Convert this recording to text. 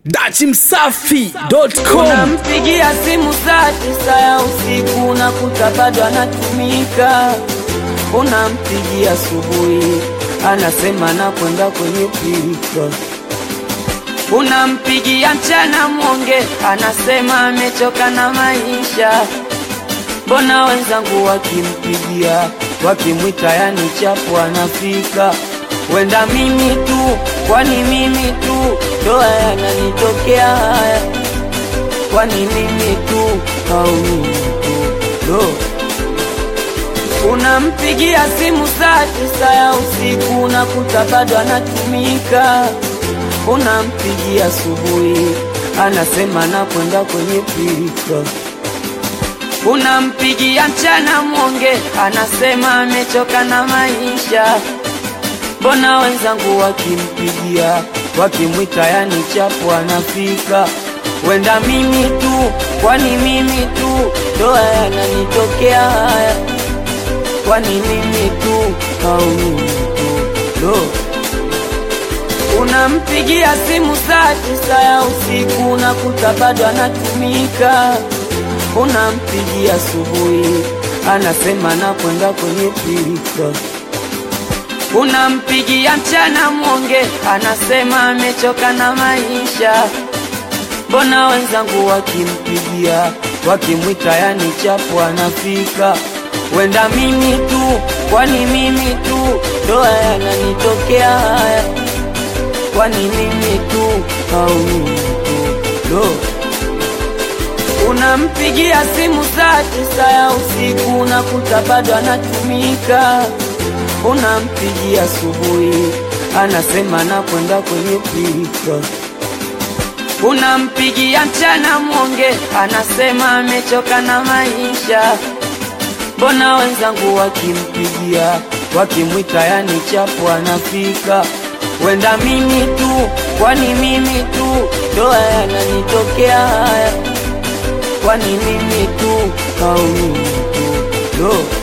dachimsafi.com Unampigia simu saa tisa ya usiku unakuta bado anatumika. Unampigia asubuhi anasema nakwenda kwenye pilika. Unampigia mchana mwonge anasema amechoka na maisha. Mbona wenzangu wakimpigia wakimwita yani chapu anafika. Wenda mimi tu, kwani mimi tu ndo yananitokea haya kwani mimi tu au mimi tu do unampigia simu saa tisa ya usiku unakuta bado anatumika unampigia asubuhi anasema nakwenda kwenye pilika unampigia mchana mwonge anasema amechoka na maisha mbona wenzangu wakimpigia wakimwita yani chapu anafika wenda mimi tu kwani mimi tu ndo yananitokea haya kwani mimi tu au mimi tu ndo unampigia simu saa tisa ya usiku unakuta bado anatumika unampigia asubuhi anasema nakwenda kwenye pilika unampigia mchana mwonge anasema amechoka na maisha mbona wenzangu wakimpigia wakimwita yani chapu anafika wenda mimi tu kwani mimi tu ndo yananitokea haya kwani mimi tu au mimi tu ndo unampigia simu saa tisa ya usiku unakuta bado anatumika unampigia asubuhi anasema nakwenda kwenye pilika unampigia mchana mwonge anasema amechoka na maisha mbona wenzangu wakimpigia wakimwita yani chapu anafika wenda mimi tu kwani mimi tu ndo yananitokea haya kwani mimi tu au mimi tu ndo